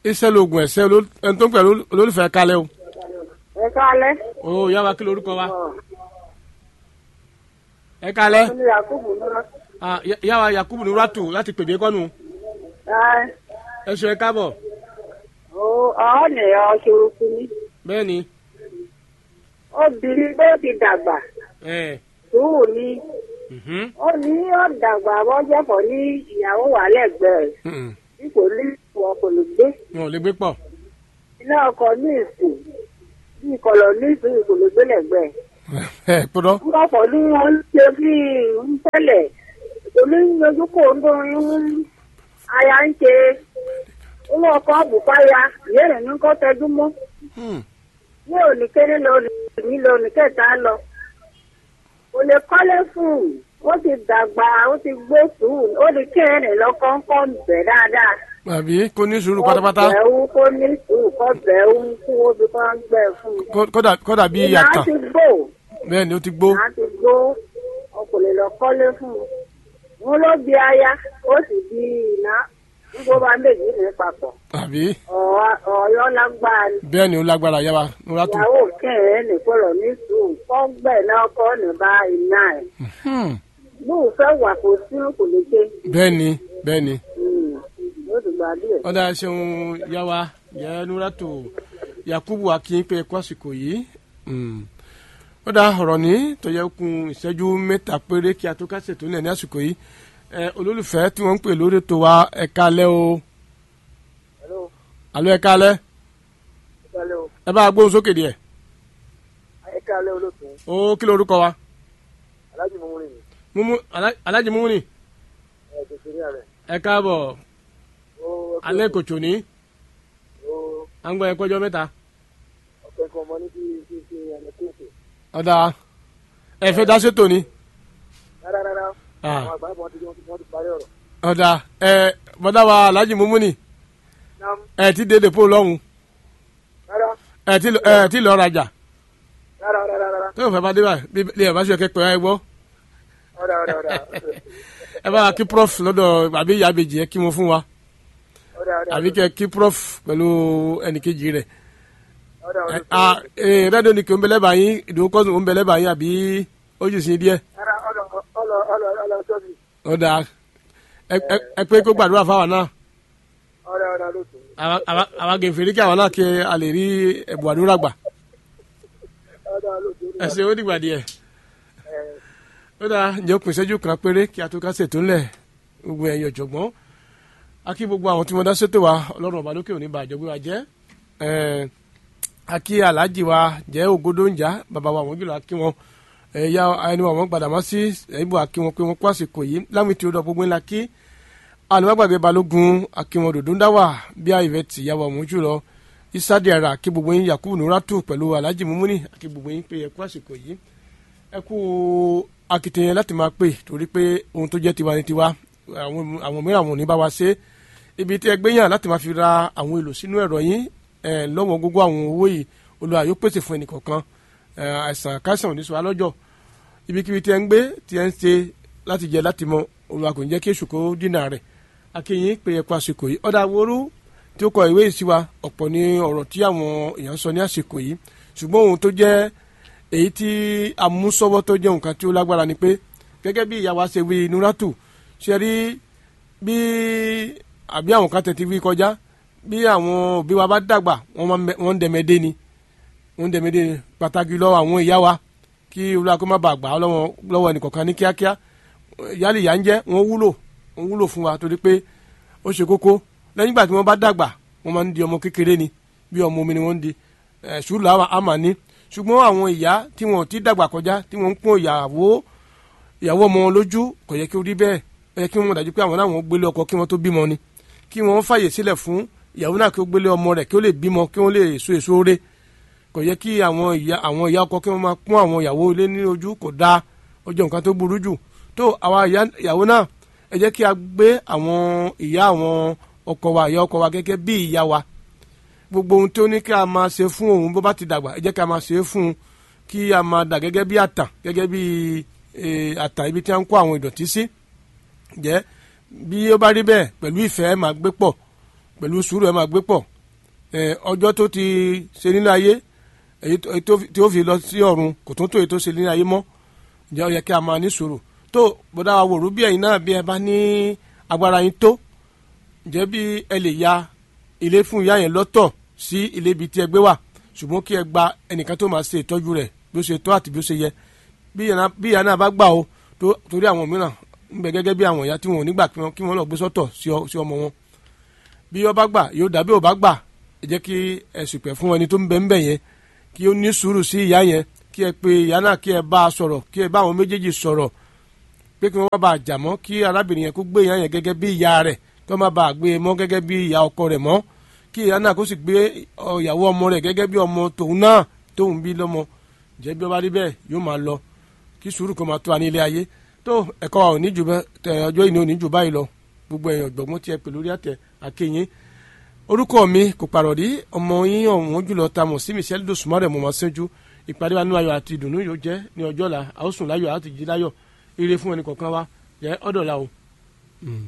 iṣẹ́ lóògùn ẹ̀sẹ̀ oló- ẹni tó ń pẹ̀lú olólùfẹ́ kalẹ̀ o. ẹ káalẹ́. o yá wa kí lorúkọ wa. ẹ kalẹ̀ mo ní yakubu náà. Ah, yá- yá wa yakubu nuratu láti pèbí kọ́nu ẹ ẹ ṣe ẹ káàbọ̀ ọ ọ ní ọṣọrùkú ni. bẹ́ẹ̀ ni obìnrin tó ti dàgbà ẹ sùúrù ni mhm, ó ní ó dàgbà bọ́jọ́pọ̀ ní ìyàwó wà lẹ́gbẹ̀ẹ́ mhm. bí kò ní ìwọ kò lè gbé. wọn ò lè gbé pọ̀ iná ọkọ̀ ní ìsìn bí ìkọlọ̀ ní ìsìn kò lè gbé lẹ́gbẹ̀ẹ́. ẹ gbọ́dọ̀ ọkọ̀ ní wọ́n ń ṣe bí ń tẹ́lẹ̀ omi ń yọjú kó ń dún ń aya ń ṣe owó ọkọ̀ àbùkáya ìyẹ́rẹ̀ ní kọ́ tẹjú mọ́ Hmm, ní òníkéré lọ ní lọ oníkẹta lọ kò lè kọ́lé fún un ó ti dàgbà ó ti gbé sùúrù ó di kẹrin lọ kọ́ńkọ́ bẹ̀ dáadáa àbí kò ní sùúrù pátápátá kó bẹ̀ẹ́wú kó ní sùúrù kó bẹ̀ẹ́wú kó o bí kò ń gbẹ fún un. Kó- kódà kódà bí ìyá yàtọ̀ ti gbó bẹ́ẹ̀ ni ó ti gbó ìyá ti gbó ọkùnrin lọ kọ́lé fún un. wọn ló di aya ó sì di iná nígbó bá méjì ní papọ̀ àbí Ọ̀- ọ̀yọ́ lágbára ni. bẹ́ẹ̀ ni ó lágbára yá wa nuratu ìyàwó kẹrin nìkọlọ ní sùúrù kọgbẹ náà kọ ní bá iná ẹ Hmm, lóun fẹ́ wà kó sí kò lè ṣe bẹ́ẹ̀ ni bẹ́ẹ̀ ni yóò ti gbà díẹ̀. ọ̀dà ṣeun yá wa yẹ nuratu yakubu akínpé ẹ̀kọ́ àsìkò yìí Hmm. ó dá ọ̀rọ̀ ní tó yẹ kún ìṣẹ́jú mẹ́ta péré kí a tó ká ṣètò nílẹ̀ ní àsìkò yìí ẹ olólùfẹ́ tí wọ́n ń pè lórí ètò wa ẹ̀ka alẹ́ o alo ẹ̀ka alẹ́ ẹ bá a gbóhùn sókè díẹ̀ ẹ káalẹ́ olóòtú ó kí lorúkọ wa alájì mọ́mú rìn Mumu Ala- Alhaji Mumuni ẹ tètè rí rẹ ẹ káàbọ̀ ó alẹ́ kòtò ní ó à ń gbọ́ ẹ̀kọ́ ọjọ́ mẹ́ta ọ̀pẹ kan mọ ní kí kí kí ẹni kéèké ọ̀dà ẹ fẹ́ dá sétò ni rárá rárá Ah. àwọn àgbà wọn ti wọn ti parí ọ̀rọ̀ ọ̀dà ẹ bọ́dá wa Alhaji Mumuni nam ẹ ti dé dèpò lọ́hùn rárá ẹ ti lọ- ẹ ti lọ rajà rárá rárá rárá tó o fẹ́ bá dé báyìí bí bí ẹ bá ṣe kẹ́kọ̀ọ́ ẹ gbọ́ ọ̀dà ọ̀dà ọ̀dà ẹ bá wa kí prof lọ́dọ̀ àbí ìyá àbèjì ẹ kí wọn fún wa ọ̀dà ọ̀dà àbí kẹ kí prof pẹ̀lú ẹnìkejì rẹ̀ ọ̀dà ẹ ọ̀dà a ẹ rẹ́díò ni kí o ń bẹ̀lẹ́ báyìí ìdòwò kọ́sùn ò ń bẹ̀lẹ́ báyìí àbí ó jù sí díẹ̀ rárá ọ̀dà ọ̀dà ọ̀dà ọ̀dà sọ́ọ̀bì ọ̀dà ẹ ẹ- ẹ pé kó gbàdúrà fáwọn náà ọ̀dà ọ̀dà lóòtú àwa- àwa- àwa gèfèrí kí àwọn náà kí a lè rí ẹ̀bùn àdúrà gbà ọ̀dà lóòtú ẹ ṣe ó dìgbà díẹ̀ ó dáa ǹjẹ́ ó pín ìṣẹ́jú kan péré kí a tó ká ṣètò ńlẹ̀ gbogbo ẹ̀yìn ọ̀jọ̀gbọ́n a kí gbogbo àwọn tí wọ́n dá ṣètò wa ọlọ́run ọba lókè òní bàjọ́ gbé wa jẹ́ ẹ̀ẹ́ a kí aláàjì wa jẹ́ ògodó ń jà bàbá wa wọ́n jùlọ a kí wọn ẹ̀yà ẹni wa wọ́n gbàdá mọ́ sí ẹ̀yìnbó a kí wọn pé wọ́n kó àsìkò yìí láwọn tí ó dọ̀ gbogbo ńlá kí alùpàgbàgbé balógun a kí wọn dòdó ń dá wà bí i ìvẹ́ tì yàwó ọ̀mú jùlọ isadi ara a kí gbogbo yín yakubu nuratu pẹ̀lú aláàjì mumuni a kí gbogbo yín pé ẹ kú àsìkò yìí ẹ kú akitiyan láti máa pè torí pé ohun tó jẹ́ tiwa ni tiwa àwọn àwọn mìíràn àwọn ò ní bá wa ṣe ibi tí ẹ gbé yàn láti máa fi ra àwọn èlò sínú ẹ̀rọ yín ẹ lọ́wọ́ gbogbo àwọn owó yìí Olúwa yóò pèsè fún ẹnìkọ̀ọ̀kan ẹ àìsàn káìsàn ò ní sọ wá lọ́jọ́ ibikíbi tí ẹ ń gbé tí ẹ ń ṣe láti jẹ láti mọ Olúwa kò ní jẹ́ kí èṣù kó dínà rẹ̀ akínyìn pé ẹ kú àsìkò yìí ọ̀dà àwòrú tí ó kọ ìwé yìí sí wa ọ̀pọ̀ ní ọ̀rọ̀ tí àwọn èèyàn sọ ní àsìkò yìí ṣùgbọ́n ohun tó jẹ́ èyí tí amúsọ́wọ́ tó jẹ́ nǹkan tí ó lágbára ni pé gẹ́gẹ́ bí ìyá wa ṣe wí nuratu ṣe rí bí àbí àwọn kan tẹ̀tí wí kọjá bí àwọn òbí wa bá dàgbà wọ́n máa ń bẹ- wọ́n ń dẹ̀mẹ́dé ni wọ́n ń dẹ̀mẹ́dé ni pàtàkì lọ́wọ́ àwọn ìyá wa kí olúwa kó má bàa gbà á lọ́wọ́ lọ́wọ́ ẹnìkọ̀ọ̀kan ní kíákíá yálì ìyá ń jẹ́ wọ́n wúlò wọ́n wúlò fún wa torí pé ó ṣe kókó lẹ́yìn ìgbà tí wọ́n bá dàgbà wọ́n máa ń di ọmọ kékeré ni bí ọmọ omi ni wọ́n ń di ẹ̀ sùúrù àwa àmà ní ṣùgbọ́n àwọn ìyá tí wọ́n ti dàgbà kọjá tí wọ́n ń pọ́n ìyàwó ìyàwó ọmọ wọn lójú kò yẹ kí ó rí bẹ́ẹ̀ ó yẹ kí wọ́n dájú pé àwọn náà wọ́n gbélé ọkọ kí wọ́n tó bímọ ni kí wọ́n fàyè sílẹ̀ fún ìyàwó náà kí ó gbélé ọmọ rẹ̀ kí ó lè bímọ kí wọ́n lè so èso rẹ̀ kò yẹ kí àwọn ìyá àwọn ìyá ọkọ kí wọ́n máa pọ́n àwọn ìyàwó ilé ní ojú kò dáa ó jẹ́ nǹkan tó burú jù tó àwa ìyá- ìyàwó náà ẹ jẹ́ kí a gbé àwọn ìyá àwọn ọkọ wa ìyá ọkọ wa gẹ́gẹ́ bí ìyá wa gbogbo ohun tí ó ní kí a máa ṣe fún òun bó bá ti dàgbà ẹ jẹ́ kí a máa ṣe é fún un kí a máa dà gẹ́gẹ́ bí àtàn gẹ́gẹ́ bí eh, àtàn ibi tí a ń kó àwọn ìdọ̀tí sí jẹ́ bí ó bá rí bẹ́ẹ̀ pẹ̀lú ìfẹ́ ẹ máa gbé pọ̀ pẹ̀lú sùúrù ẹ máa gbé pọ̀ ọjọ́ tó ti ṣe nínú ayé èyí tí ó fi lọ sí ọ̀run kò tún tó èyí tó ṣe nínú ayé mọ́ ǹjẹ́ ó yẹ kí a máa ní sùúrù tó bọ́dá wa wòrú bí ẹ̀yin náà bí ẹ bá ní agbára yín tó ǹjẹ́ bí ẹ lè ya ilé fún ìyá yẹn lọ́tọ̀ sí ilé ibi tí ẹ gbé wà ṣùgbọ́n kí ẹ gba ẹnìkan tó máa ṣe ìtọ́jú rẹ̀ bí ó ṣe tọ́ àti bí ó ṣe yẹ bí ìyá náà bá gbà ó torí àwọn mìíràn ń bẹ gẹ́gẹ́ bí àwọn ìyá tí wọn ò ní gbà kí wọ́n lọ gbé sọ́tọ̀ sí ọmọ wọn bí ó bá gbà yóò dàbí ò bá gbà ẹ jẹ́ kí ẹ ṣùpẹ̀ fún ẹni tó ń bẹ ń bẹ yẹn kí ó ní sùúrù sí ìyá yẹn kí ẹ pe ìyá náà kí ẹ bá a sọ̀rọ̀ kí ẹ bá àwọn méjèèjì sọ̀rọ̀ pé kí wọ́n má bàa jà mọ́ kí arábìnrin yẹn kó gbé ìyá yẹn gẹ́gẹ́ bí ìyá rẹ̀ kí wọ́n má bàa gbé e mọ́ gẹ́gẹ́ bí ìyá ọkọ rẹ̀ mọ́ kí ìyá náà kó sì gbé ìyàwó ọmọ rẹ̀ gẹ́gẹ́ bí ọmọ tòun náà tóun bí lọ́mọ jẹ́ bí ó bá rí bẹ́ẹ̀ yóò máa lọ kí sùúrù kó máa tó wa ní ilé ayé tó ẹ̀kọ́ wa ò ní jù bẹ́ẹ̀ ọjọ́ ìní ò ní jù báyìí lọ gbogbo èèyàn gbọ̀ngbọ́n tí ẹ pè lórí àtẹ àkéyìn orúkọ mi kò pàrọ̀dí ọmọ yín ọ̀hún jùlọ ta mọ̀ sí michelle dosumare mọ̀ máa ṣẹ́jú ìpàdé wa nínú ayọ̀ àti ìdùnnú yóò jẹ́ ní ọjọ́ la a ó sùn láyọ̀ àti jí láyọ̀ ire fún ẹnì kọ̀ọ̀kan wa jẹ́ ọ̀dọ̀ la o.